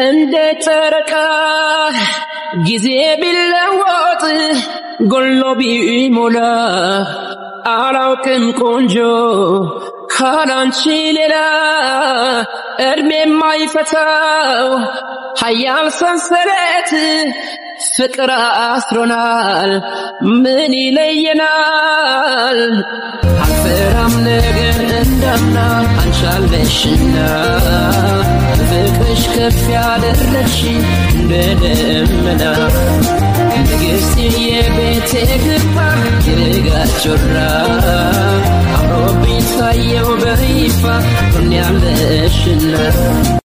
እንደ ጨረቃ ጊዜ ቢለወጥ ጎሎ ቢሞላ አላውቅም ቆንጆ ካላንቺ ሌላ እድሜ የማይፈታው ሀያል ሰንሰለት ፍቅር አስሮናል። ምን ይለየናል? አልፈራም ነገር እንዳምና አንቻለሽና ፍቅርሽ ከፍ ያደረግሽ እንደ ደመና ንግሥት የቤቴ ግርማ የንጋት ጮራ አምሮብኝ ታየው በይፋ ሆኛለሽና